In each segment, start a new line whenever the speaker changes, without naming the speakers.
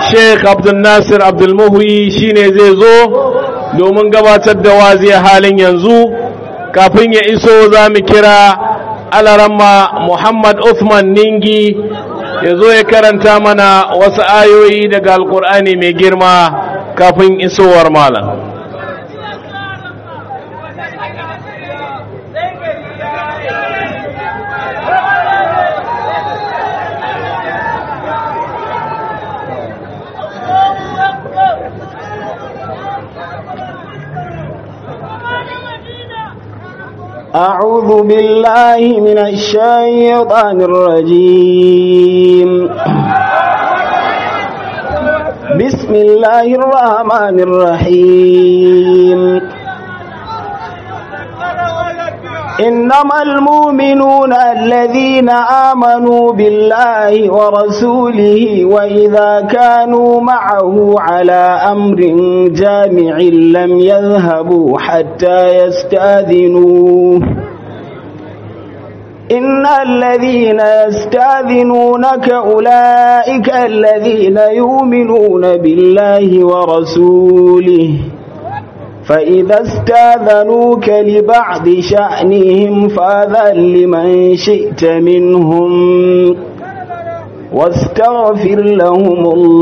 sheikh abdulnasir abdulmuhi shine zai zo domin gabatar da wazi halin yanzu kafin ya iso za mu kira alaramma muhammad uthman ningi ya zo ya karanta mana wasu ayoyi daga alkur'ani mai girma kafin isowar malam
أعوذ بالله من الشيطان الرجيم بسم الله الرحمن الرحيم إنما المؤمنون الذين آمنوا بالله ورسوله وإذا كانوا معه على أمر جامع لم يذهبوا حتى يستاذنوه إن الذين يستاذنونك أولئك الذين يؤمنون بالله ورسوله فإذا استاذنوك لبعض شأنهم فأذن لمن شئت منهم واستغفر لهم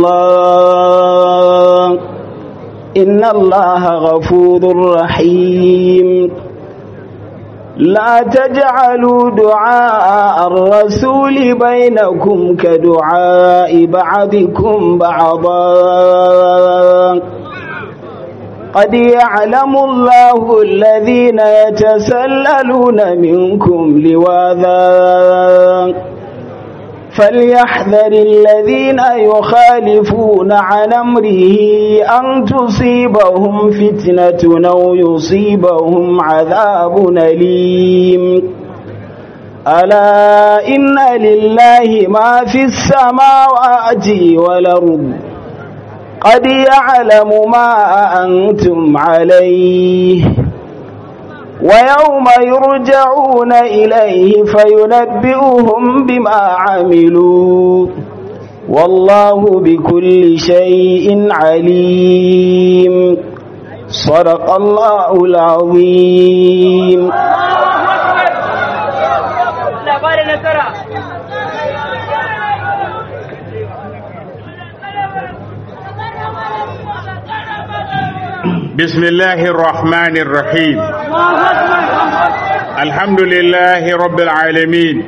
الله إن الله غفور رحيم لا تجعلوا دعاء الرسول بينكم كدعاء بعضكم بعضا قد يعلم الله الذين يتسللون منكم لواذا فليحذر الذين يخالفون عن أمره أن تصيبهم فتنة أو يصيبهم عذاب أليم ألا إن لله ما في السماوات والأرض قد يعلم ما أنتم عليه ويوم يرجعون إليه فينبئهم بما عملوا والله بكل شيء عليم صدق الله العظيم
بسم الله الرحمن الرحيم الحمد لله رب العالمين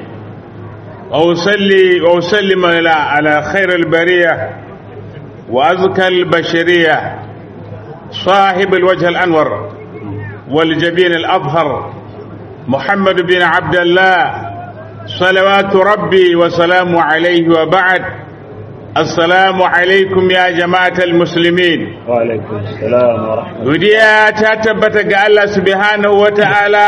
وأصلي وأسلم على خير البرية وأزكى البشرية صاحب الوجه الأنور والجبين الأظهر محمد بن عبد الله صلوات ربي وسلامه عليه وبعد Assalamu alaikum ya jama'atal muslimin.
Wa alaikum salam wa rahmatullahi.
Godiya ta tabbata ga Allah subhanahu wa ta'ala,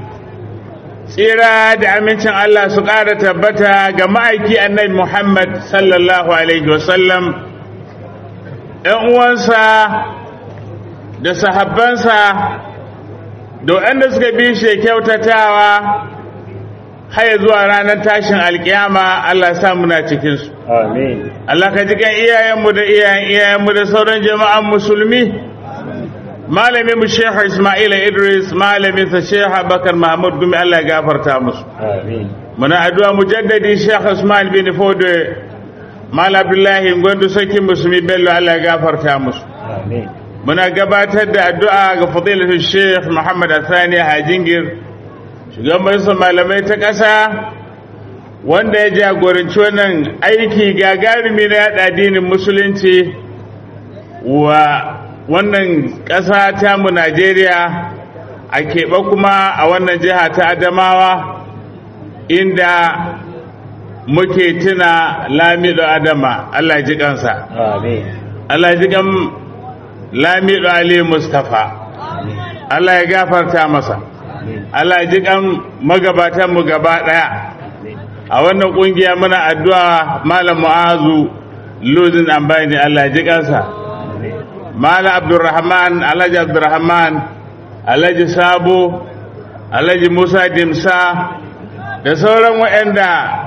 tsira da amincin Allah su ƙara tabbata ga ma'aiki annabi Muhammad sallallahu Alaihi wasallam, ‘yan uwansa da sahabbansa da waɗanda suka bi shi kyautatawa haya zuwa ranar tashin alkiyama Allah sa muna cikinsu.
Amin.
Allah ka jikan iyayenmu da iyayen iyayenmu da sauran jama'an musulmi. Malamin mu Sheikh Ismail Idris, malamin sa Sheikh Abubakar Mahmud Gumi Allah ya gafarta musu.
Amin.
Muna addu'a mujaddadi Sheikh Usman bin Fodo Mal Abdullahi Gwandu Sarkin Musulmi Bello Allah ya gafarta musu.
Amin.
Muna gabatar da addu'a ga fadilatul Sheikh Muhammad Athani Hajingir. shugaban majalisar malamai ta ƙasa wanda ya jagoranci wannan aiki gagarumi na yaɗa addinin musulunci wa wannan ƙasa tamu najeriya a keɓe kuma a wannan jiha ta adamawa inda muke tuna lamido adama allah ji kansa
Amin.
allah ji kan lamido ali mustapha allah ya gafarta masa Allah ji kan magabatan mu gaba daya a wannan kungiya muna addu'a malam mu'azu luzin ambani Allah ji kansa malam abdurrahman alhaji abdurrahman alhaji sabo alhaji musa dimsa da sauran waɗanda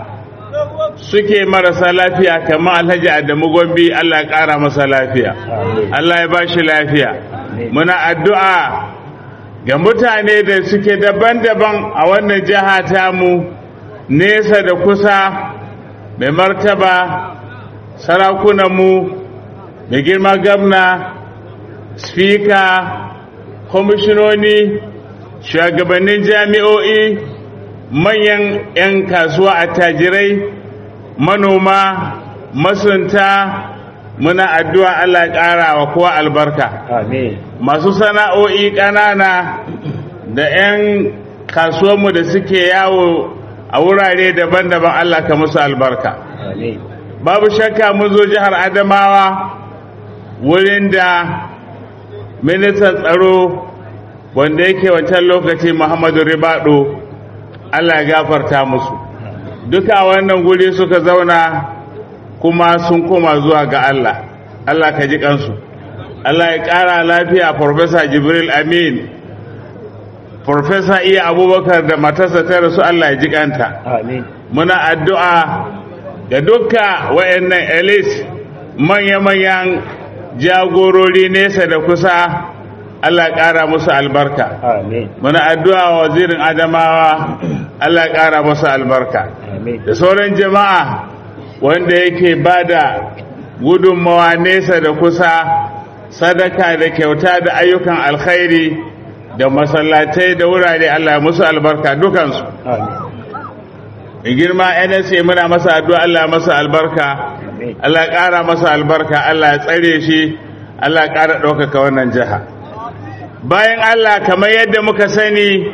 suke marasa lafiya kamar alhaji adamu gombe allah ya ƙara masa lafiya allah ya ba shi lafiya muna addu'a ga mutane da suke daban-daban a wannan jiha tamu nesa da kusa mai martaba sarakunanmu mai girma gamna spika kwamishinoni shugabannin jami'o'i manyan 'yan kasuwa attajirai manoma masunta muna addu'a Allah ya ƙara wa kowa albarka
Amin.
masu sana'o'i ƙanana da 'yan kasuwanmu da suke yawo a wurare daban-daban Allah ka musu albarka
Amin.
babu shakka mun zo jihar adamawa wurin da ministan tsaro wanda yake wancan lokaci muhammadu ribado Allah ya gafarta musu duka wannan guri suka zauna kuma sun koma zuwa ga Allah Allah ka ji kansu Allah ya ƙara lafiya Profesa Jibril Amin Profesa Iya Abubakar da matarsa ta rasu Allah ya ji kanta
Amin.
muna addu'a ga dukka wayannan elite manya-manyan jagorori nesa da kusa Allah ya ƙara musu albarka
Amin.
muna addu'a wa wazirin adamawa Allah ya ƙara musu albarka
Amin.
da sauran jama'a wanda yake bada gudunmawa nesa da kusa sadaka da kyauta da ayyukan alkhairi da masallatai da wurare Allah ya musu albarka dukansu
Amin.
in girma NSA muna masa addu'a Allah ya masa albarka
Amin.
Allah ya ƙara masa albarka Allah ya tsare shi Allah ya ƙara ɗaukaka wannan jiha bayan Allah kamar yadda muka sani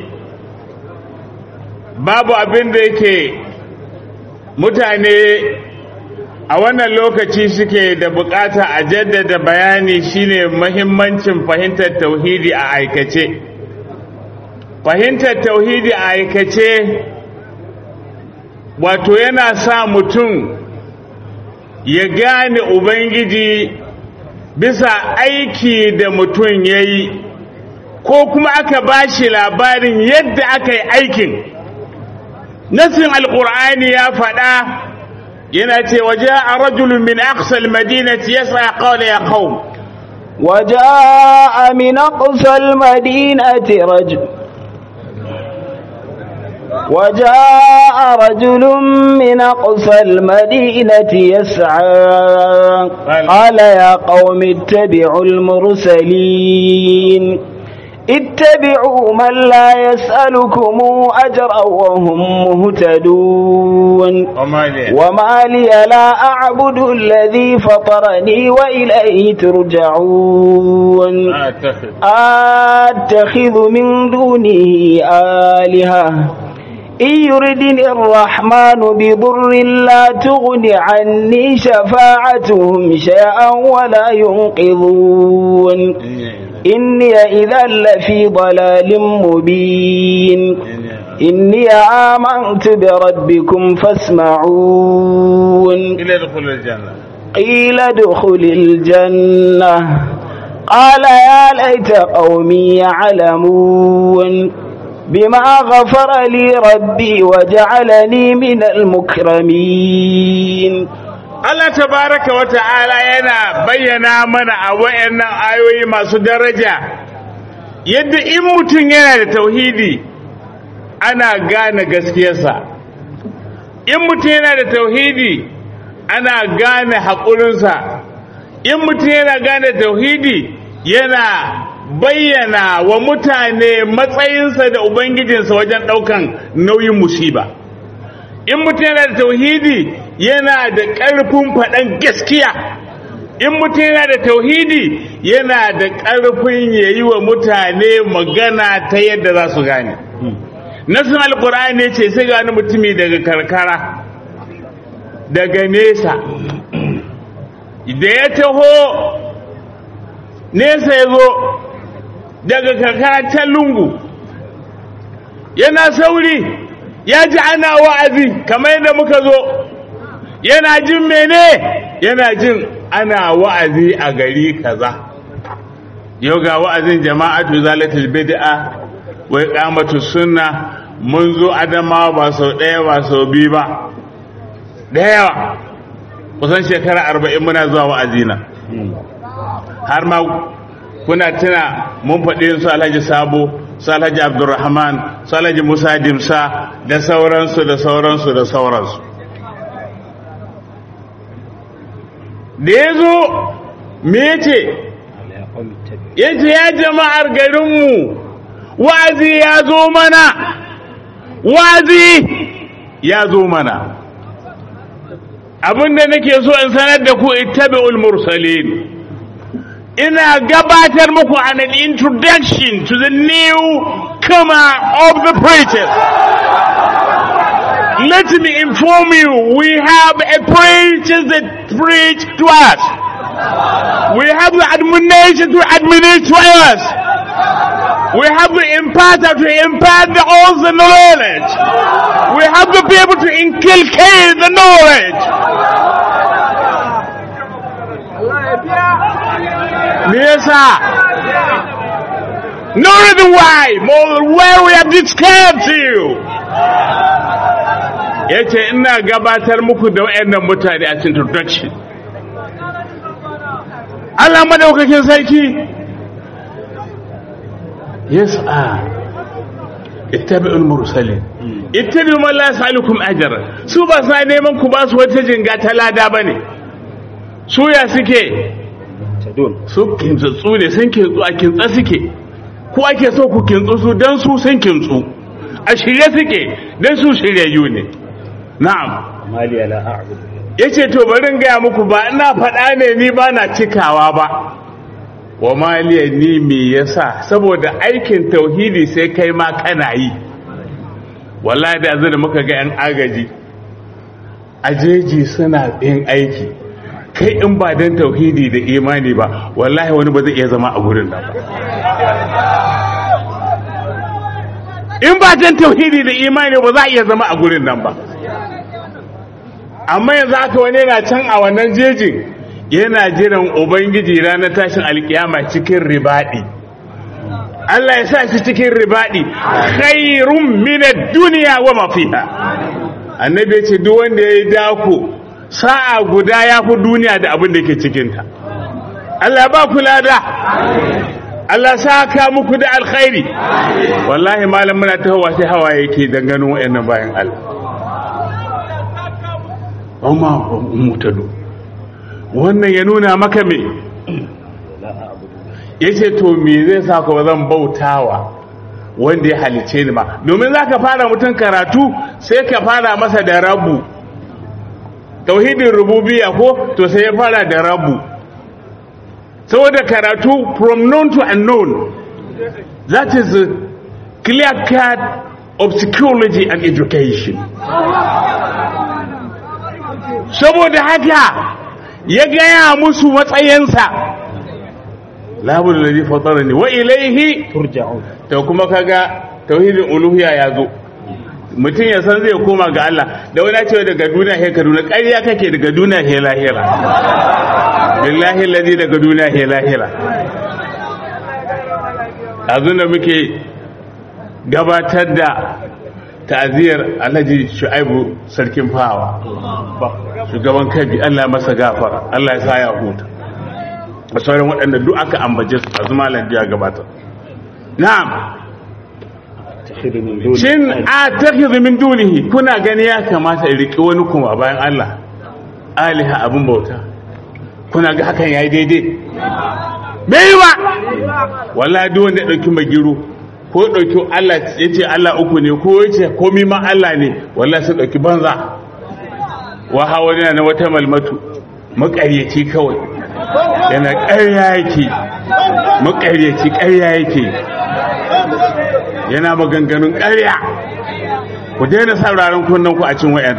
babu abin da yake mutane a wannan lokaci suke da bukata a jaddada bayani shine mahimmancin fahimtar tauhidi a aikace fahimtar tauhidi a aikace wato yana sa mutum ya gane ubangiji bisa aiki da mutum ya yi ko kuma aka ba shi labarin yadda aka yi aikin nasin alkur'ani ya faɗa yana ce waje a rajulun min aqsal madinati yasa qala ya qaum
وجاء من أقصى المدينة رجل وجاء رجل من أقصى المدينة يسعى قال يا قوم اتبعوا المرسلين اتبعوا من لا يسألكم أجرا وهم مهتدون
وما لي
وما لي لا أعبد الذي فطرني وإليه ترجعون
أتخذ
أتخذ من دونه آلهة إن يردني الرحمن بضر لا تغن عني شفاعتهم شيئا ولا ينقذون إني إذا لفي ضلال مبين إني آمنت بربكم فاسمعون
إلى دخول الجنة
قيل ادخل الجنة قال يا ليت قومي يعلمون بما غفر لي ربي وجعلني من المكرمين
Allah tabaraka wa ta'ala yana bayyana mana a wayannan ayoyi masu daraja yadda in mutum yana da tauhidi ana gane gaskiyarsa in mutum yana da tauhidi ana gane haƙurinsa in mutum yana gane tauhidi yana bayyana wa mutane matsayinsa da ubangijinsa wajen ɗaukan nauyin musiba in mutum yana da tauhidi yana da ƙarfin faɗan gaskiya in mutum yana da tauhidi yana da ƙarfin ya yi wa mutane magana ta yadda za su gane nasin alkur'ani ce sai gani mutumi daga karkara daga nesa da ya taho nesa ya zo daga karkara ta lungu yana sauri ya ji ana wa'azi kamar yadda muka zo yana jin mene yana jin ana wa'azi a gari kaza yau ga wa'azin jama'atu zalatul bid'a wa iqamatu sunna mun zo adamawa ba sau ɗaya ba sau biyu ba da yawa kusan shekara arba'in muna zuwa wa'azina har ma kuna tuna mun faɗi su alhaji sabo su alhaji abdurrahman su alhaji musa dimsa da sauransu da sauransu da sauransu da ya zo me ya ce ya ce ya jama'ar garinmu wa'azi ya zo mana wa'azi ya zo mana abinda nake so in sanar da ku ittabi'ul mursalin ina gabatar muku an an introduction to the new comer of the preachers let me inform you we have a preacher that preach to us we have the admonition to administer to us we have the imparter to impart the all the knowledge we have the people to inculcate the knowledge me yasa no reason why more where we have described to you yace ina gabatar muku da wayannan mutane a cikin introduction Allah madaukakin sarki yes a ittabi'ul mursalin ittabi'u man la yas'alukum ajra su ba sa neman ku ba su wata jinga ta lada bane su ya suke su kintsatsu ne sun kintsu a kintsa suke ko ake so ku kintsu su don su sun kintsu a shirye suke don su shiryayyu ne na'am
mali ala a'budu
ya ce to bari gaya muku ba ina faɗa ne ni ba na cikawa ba wa maliya ni me yasa saboda aikin tauhidi sai kai ma kana yi wallahi da yanzu da muka ga yan agaji ajeji suna yin aiki kai in ba don tauhidi da imani ba wallahi wani ba zai iya zama a gurin nan ba in ba don tauhidi da imani ba za a iya zama a gurin nan ba amma yanzu haka wani yana can a wannan jejin yana jiran ubangiji ranar tashin alkiyama cikin ribadi Allah ya sa shi cikin ribadi khairun minad duniya wa ma fiha annabi ya ce duk wanda ya yi dako sa'a guda ya fi duniya da abin da ke cikinta Allah ba ku lada Allah saka muku da alkhairi wallahi malam muna ta hawa sai hawa yake dangane wa'annan bayan Allah amma mutado wannan ya nuna maka me yace to me zai sa ka zan bautawa wanda ya halice ni ma domin zaka fara mutum karatu sai ka fara masa da rabu tauhidin rububiya ko to sai ya fara da rabu saboda karatu from known to unknown that is a clear cut of psychology and education saboda haka ya gaya musu matsayinsa labudu da zai fatara ne wa ilaihi
turja'un
to kuma kaga tauhidin uluhiyya ya zo mutum ya san zai koma ga Allah da wani cewa daga duniya he kaduna ƙarya kake daga duniya he lahira billahi alladhi daga duniya he lahira azun da muke gabatar da ta'aziyar Alhaji Shu'aibu sarkin fawa shugaban kabi Allah masa gafara Allah ya sa ya huta da sauran waɗanda duk aka ambace su a zuma lafiya gabatar na'am
tahidu min duni
shin a takhidhu min dunihi kuna gani ya kamata in riki wani kuma bayan Allah aliha abun bauta kuna ga hakan yayi daidai bai ba wallahi duk wanda ya dauki magiru ko ya dauki Allah yace Allah uku ne ko yace komai ma Allah ne wallahi sai dauki banza wa hawa na wata malmatu makaryaci kawai yana ƙarya yake makaryaci ƙarya yake yana maganganun ƙarya ku daina sauraron kunnen ku a cin wayan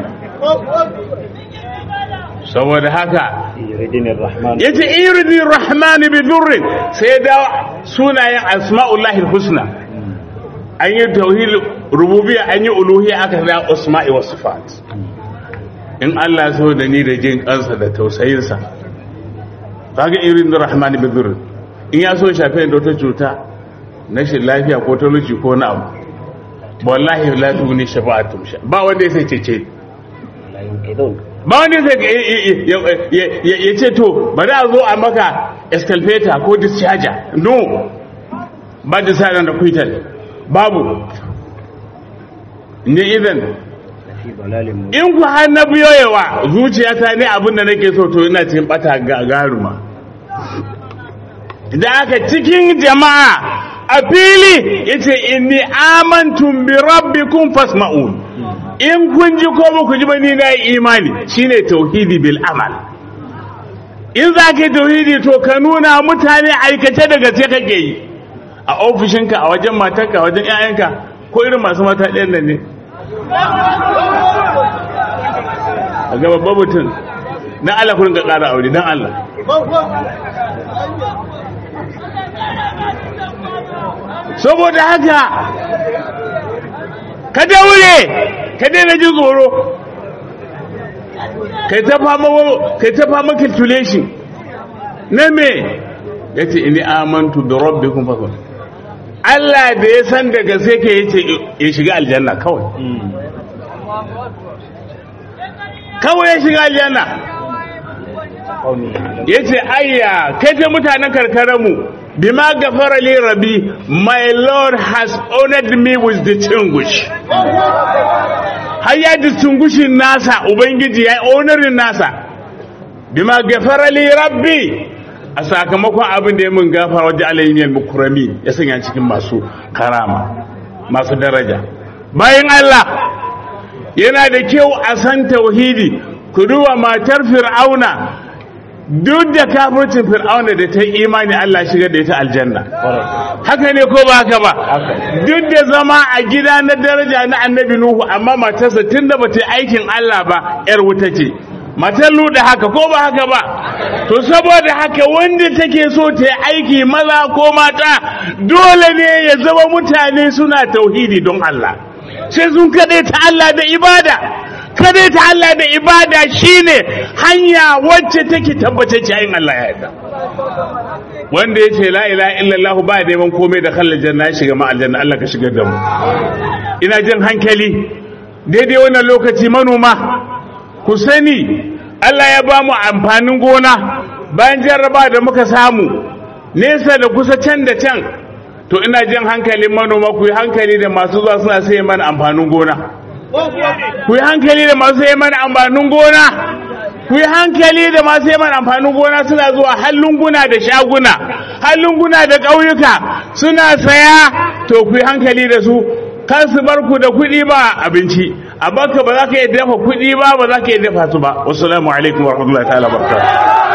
saboda haka
yuridin rahman
yace iridi rahman bi dhurrin sai da sunayen asma'ullahi husna an yi tauhid rububiyya an yi uluhiyya aka da asma'i was sifat in Allah so da ni da jin kansa da tausayinsa kaga irin rahman bi dhurrin in ya so shafe da wata cuta na shi lafiya ko talauci ko na abu wallahi la tuni shafa'atum sha ba wanda ya sai cece
la yunqidun
ba wani zai ya ce to bari a zo a maka escalator ko discharger no ba da sa da kwital babu ne idan
في ضلال مبين
in ku har na biyoyewa zuciyata ne abin da nake so to ina cikin bata gagaruma da aka cikin jama'a a fili yace inni amantum bi rabbikum fasma'un in kun ji ko ba ku ji ba ni na yi imani shine tauhidi bil amal in za ka yi tauhidi to ka nuna mutane aikace da gaske kake yi a ofishinka a wajen matarka a wajen 'ya'yanka ko irin masu mata ɗayan nan ne a ga babban mutum na Allah kurin ga ƙara aure don Allah saboda haka ka daure ka daina jin tsoro kai ta fama kai ta fama calculation na me yace ini amantu bi rabbikum fakun Allah da ya san daga sai ke yace ya shiga aljanna kawai kawai ya shiga aljanna
قوم يعلمون
ya ce ayya kai ta mutanen karkararmu bima gafara li rabi my lord has honored me with distinguish har ya distinguishin nasa ubangiji ya yi honorin nasa bima gafara li rabbi a sakamakon abin da ya mun gafara wajen alayyar mukurami ya sanya cikin masu karama masu daraja bayan Allah yana da kyau a san tauhidi ku duba matar fir'auna duk da kafircin fir'auna da ta yi imani Allah shigar da ita aljanna haka ne ko ba haka ba duk da zama a gida na daraja na annabi nuhu amma matarsa tunda bata yi aikin Allah ba yar wuta ce matar luda haka ko ba haka ba to saboda haka wanda take so ta yi aiki maza ko mata dole ne ya zama mutane suna tauhidi don Allah sai sun kaɗai ta Allah da ibada kaɗai ta Allah da ibada shine hanya wacce take tabbace yayin Allah ya yarda wanda ya ce la ilaha illallah ba neman komai da kallon janna ya shiga ma aljanna Allah ka shigar da mu ina jin hankali daidai wannan lokaci manoma ku sani Allah ya ba mu amfanin gona bayan jarraba da muka samu nesa da kusa can da can to ina jin hankalin manoma ku yi hankali da masu zuwa suna sai mana amfanin gona ku yi hankali da masu sai mana amfanin gona ku yi hankali da masu sai mana amfanin gona suna zuwa hallunguna da shaguna hallunguna da ƙauyuka suna saya to ku yi hankali da su kan su bar ku da kuɗi ba abinci a baka ba za ka iya dafa kuɗi ba ba za ka iya dafa su ba wasu alaikum wa rahmatullahi ta'ala barakatuh